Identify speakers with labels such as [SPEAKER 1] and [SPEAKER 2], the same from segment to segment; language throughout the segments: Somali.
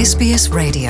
[SPEAKER 1] SBS Radio.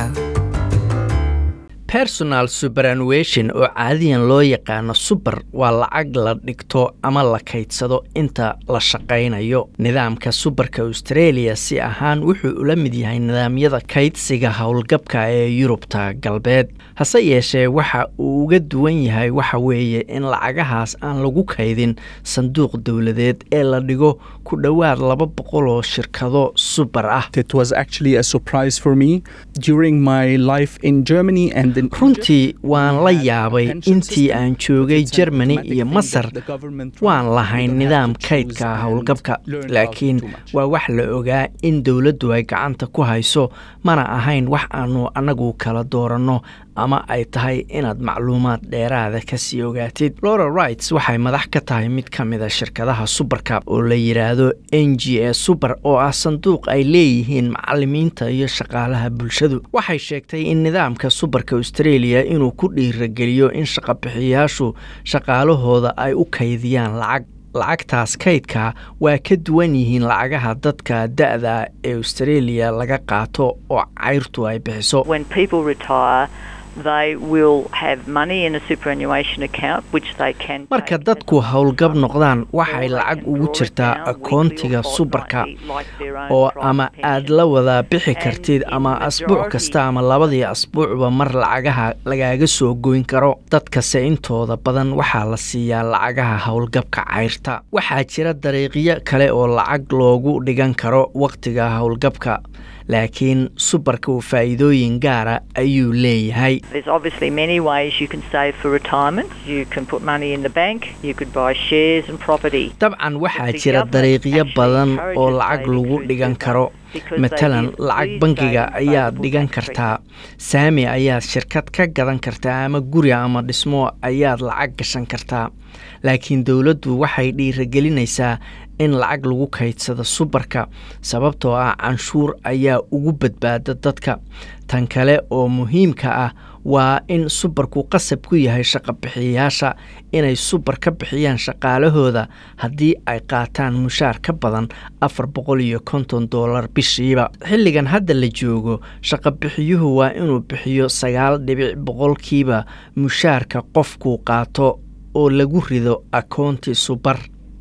[SPEAKER 2] personal superannuation oo caadiyan loo yaqaano suber waa lacag la dhigto ama la kaydsado inta la shaqaynayo nidaamka suberka australia si ahaan wuxuu ula mid yahay nidaamyada kaydsiga howlgabka ee yurubta galbeed hase yeeshee waxa uu uga duwan yahay waxa weeye in lacagahaas aan lagu kaydin sanduuq dowladeed ee la dhigo ku dhowaad laba boqol oo shirkado suber ah
[SPEAKER 3] It was actually a surprise for me during my life in Germany and in
[SPEAKER 2] runtii waan la yaabay intii aan joogay germany iyo masar waan lahayn nidaam kaydka howlgabka laakiin waa wax la ogaa in dowladdu ay gacanta ku hayso mana ahayn wax aanu annagu kala dooranno ama ay tahay inaad macluumaad dheeraada kasii ogaatid lora rights waxay madax ka tahay mid ka mida shirkadaha suberka oo la yidhaahdo n g a suber oo ah sanduuq ay leeyihiin macalimiinta iyo shaqaalaha bulshadu waxay sheegtay in nidaamka suberka australia inuu ku dhiirageliyo in shaqabixiyaashu shaqaalahooda ay u kaydiyaan lacag lacagtaas kaydka waa ka duwan yihiin lacagaha dadka da-da ee australia laga qaato oo cayrtu ay bixiso
[SPEAKER 4] when people retire, they will have money in a superannuation account which they can.
[SPEAKER 2] marka
[SPEAKER 4] take
[SPEAKER 2] dadku
[SPEAKER 4] and
[SPEAKER 2] howlgab
[SPEAKER 4] some,
[SPEAKER 2] noqdaan
[SPEAKER 4] or
[SPEAKER 2] waxay
[SPEAKER 4] they
[SPEAKER 2] lacag
[SPEAKER 4] can
[SPEAKER 2] ugu
[SPEAKER 4] draw it
[SPEAKER 2] jirtaa
[SPEAKER 4] down weekly or
[SPEAKER 2] akoontiga suberka
[SPEAKER 4] fortnightly, like their own
[SPEAKER 2] oo
[SPEAKER 4] private
[SPEAKER 2] ama aad
[SPEAKER 4] pension.
[SPEAKER 2] la wada bixi
[SPEAKER 4] And
[SPEAKER 2] kartid
[SPEAKER 4] in
[SPEAKER 2] ama
[SPEAKER 4] the
[SPEAKER 2] asbuuc
[SPEAKER 4] majority-
[SPEAKER 2] kasta ama labadii asbuucba mar lacagaha lagaaga soo goyn karo dadkase intooda badan waxaa la siiyaa lacagaha howlgabka cayrta waxaa jira dariiqyo kale oo lacag loogu dhigan karo wakhtiga howlgabka laakiin subarka uu faa'iidooyin gaara ayuu leeyahay
[SPEAKER 4] There's obviously many ways you can save for retirement. You can put money in the bank. You could buy shares and property.
[SPEAKER 2] dabcan waxaa
[SPEAKER 4] The
[SPEAKER 2] jira
[SPEAKER 4] government
[SPEAKER 2] dariiqyo
[SPEAKER 4] actually
[SPEAKER 2] badan
[SPEAKER 4] encourages
[SPEAKER 2] oo lacag
[SPEAKER 4] saving
[SPEAKER 2] lagu
[SPEAKER 4] through
[SPEAKER 2] dhigan
[SPEAKER 4] super
[SPEAKER 2] karo
[SPEAKER 4] because they
[SPEAKER 2] matalan
[SPEAKER 4] give
[SPEAKER 2] lacag
[SPEAKER 4] free
[SPEAKER 2] bangiga
[SPEAKER 4] saving
[SPEAKER 2] ayaad
[SPEAKER 4] favourable
[SPEAKER 2] dhigan
[SPEAKER 4] tax
[SPEAKER 2] kartaa saami ayaad shirkad ka gadan kartaa ama guri ama dhismo ayaad lacag gashan kartaa laakiin dowladdu waxay dhiiragelinaysaa in lacag lagu kaydsado subarka sababtoo ah canshuur ayaa ugu badbaada dadka tan kale oo muhiimka ah waa in subarku qasab ku yahay shaqabixiyayaasha inay subar ka bixiyaan shaqaalahooda haddii ay qaataan mushaar ka badan afar boqol iyo konton doolar bishiiba xilligan hadda la joogo shaqabixiyuhu waa inuu bixiyo sagaal dhibic boqolkiiba mushaarka qofkuu qaato oo lagu rido akoonti subar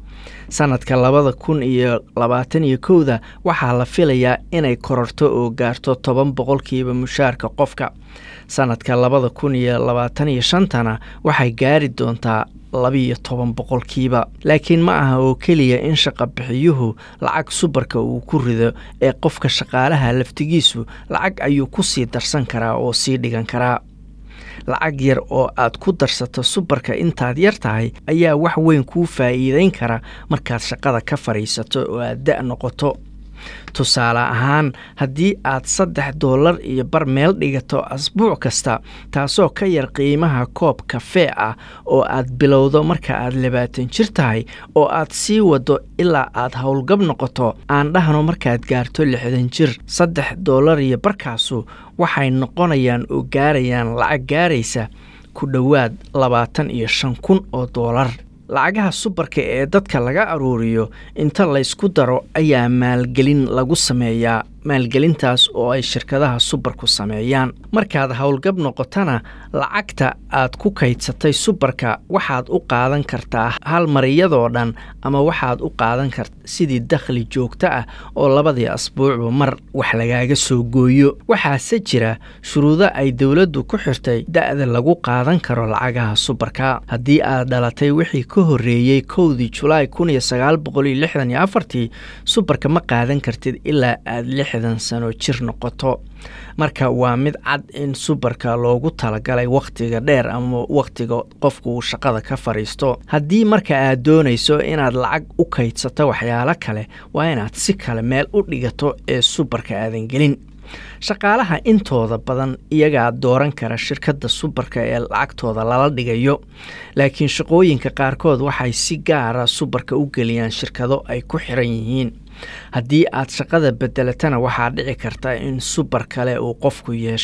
[SPEAKER 2] sanadka labada kun iyo labaatan iyo kowda waxaa la filayaa inay kororto oo gaarto toban boqolkiiba mushaarka qofka sanadka labada kun iyo labaatan iyo shantana waxay gaari doontaa labiiyo toban boqolkiiba laakiin ma aha oo keliya in shaqabixiyuhu lacag subarka uu ku rido ee qofka shaqaalaha laftigiisu lacag ayuu ku sii darsan karaa oo sii dhigan karaa lacag yar oo aad ku darsato subarka intaad yar tahay ayaa wax weyn kuu faa'iideyn kara markaad shaqada ka fadhiisato oo aad da' noqoto tusaale ahaan haddii aad saddex doolar iyo bar meel dhigato asbuuc kasta taasoo ka yar qiimaha koob kafee ah oo aad bilowdo marka aad labaatan jir tahay oo aad sii wado ilaa aad howlgab noqoto aan dhahno markaad gaarto lixdan jir saddex doolar iyo barkaasu waxay noqonayaan oo gaarayaan lacag gaaraysa ku dhowaad labaatan iyo shan kun oo doolar lacagaha subarka ee dadka laga aruuriyo inta laysku daro ayaa maalgelin lagu sameeyaa maalgelintaas oo ay shirkadaha subarku sameeyaan markaad howlgab noqotana lacagta aad ku kaydsatay subarka waxaad u qaadan kartaa hal mar iyadoo dhan ama waxaad u qaadan karta sidii dakhli joogto ah oo labadii asbuucba mar wax lagaaga soo gooyo waxaase jira shuruudo ay dowladdu ku xirtay da-da lagu qaadan karo lacagaha subarka haddii aad dhalatay wixii ka horreeyey kowdii julaay kun iyo sagaal boqol iyo lixdan iyo afartii subarka ma qaadan kartid ilaa aad lixdan sano jir noqoto marka waa mid cad in subarka loogu talagalay wakhtiga dheer ama wakhtiga qofku uu shaqada ka fadhiisto haddii marka aad doonayso inaad lacag u kaydsato waxyaalo kale waa inaad si kale meel u dhigato ee subarka aadan gelin shaqaalaha intooda badan iyagaa dooran kara shirkadda subarka ee lacagtooda lala dhigayo laakiin shaqooyinka qaarkood waxay si gaara subarka u geliyaan shirkado ay ku xiran yihiin haddii aad shaqada bedelatana waxaa dhici karta in subar kale uu qofku yeesho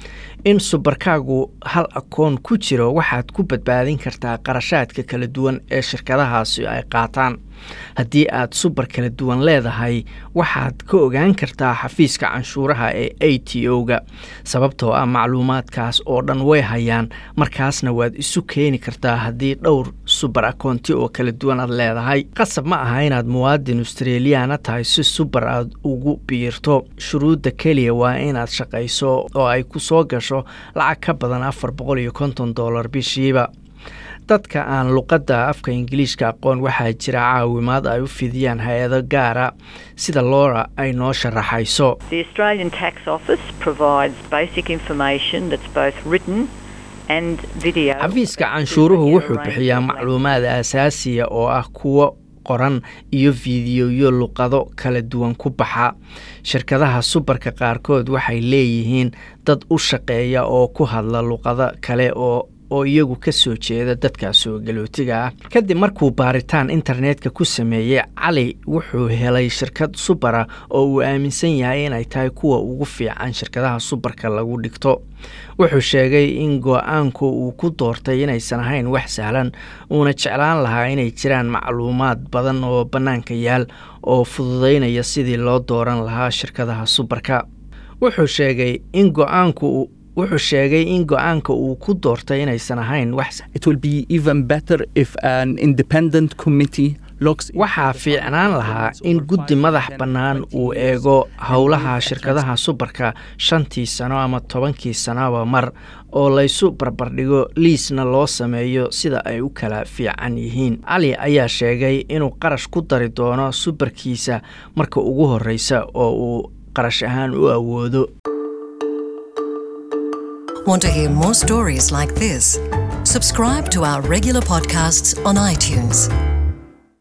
[SPEAKER 2] in subarkaagu hal akoon ku jiro waxaad ku badbaadin kartaa qarashaadka kala duwan ee shirkadahaasi ay qaataan haddii aad subar kala duwan leedahay waxaad ka ogaan kartaa xafiiska canshuuraha ee a t o-ga sababtoo ah macluumaadkaas oo dhan way hayaan markaasna waad isu keeni kartaa haddii dhowr subar akoonti oo kala duwan aad leedahay qasab ma aha inaad muwaadin australiyaana tahay si subar aad ugu biirto shuruudda keliya waa inaad shaqayso oo ay ku soo gasho lacag ka badan afar boqol iyo konton dollar bishiiba dadka aan luqadda afka ingiliishka aqoon waxaa jira caawimaad ay u fidiyaan hay-ado gaara sida loora ay noo sharaxayso
[SPEAKER 4] The Australian Tax Office provides basic information that's both written and video.
[SPEAKER 2] xafiiska
[SPEAKER 4] about
[SPEAKER 2] canshuuruhu
[SPEAKER 4] super
[SPEAKER 2] wuxuu
[SPEAKER 4] range
[SPEAKER 2] bixiyaa
[SPEAKER 4] of
[SPEAKER 2] macluumaad aasaasiya oo ah kuwo qoran iyo fiidiyoyo luqado kala duwan ku baxa shirkadaha subarka qaarkood waxay leeyihiin dad u shaqeeya oo ku hadla luqado kale oo oo iyagu ka soo jeeda dadka soo galootiga ah kadib markuu baaritaan internetka ku sameeyey cali wuxuu helay shirkad subara oo uu aaminsan yahay inay tahay kuwa ugu fiican shirkadaha subarka lagu dhigto wuxuu sheegay in go-aanku uu ku doortay inaysan ahayn wax sahlan uuna jeclaan lahaa inay jiraan macluumaad badan oo bannaanka yaal oo fududaynaya sidii loo dooran lahaa shirkadaha subarka wuxuu sheegay in go-aanku wuxuu sheegay in go-aanka uu ku doortay inaysan ahayn wax
[SPEAKER 3] It will be even better if an independent committee looks into
[SPEAKER 2] waxaa
[SPEAKER 3] the
[SPEAKER 2] fiicnaan lahaa
[SPEAKER 3] performance
[SPEAKER 2] in
[SPEAKER 3] over
[SPEAKER 2] guddi
[SPEAKER 3] five,
[SPEAKER 2] madax
[SPEAKER 3] 10,
[SPEAKER 2] bannaan
[SPEAKER 3] 20
[SPEAKER 2] uu
[SPEAKER 3] years
[SPEAKER 2] eego
[SPEAKER 3] and
[SPEAKER 2] howlaha
[SPEAKER 3] leave a
[SPEAKER 2] shirkadaha subarka shantii sano ama tobankii sanoba mar oo laysu barbardhigo liisna loo sameeyo sida ay u kala fiican yihiin cali ayaa sheegay inuu qarash ku dari doono subarkiisa marka ugu horreysa oo uu qarash ahaan u awoodo
[SPEAKER 1] Want to hear more stories like this? Subscribe to our regular podcasts on iTunes.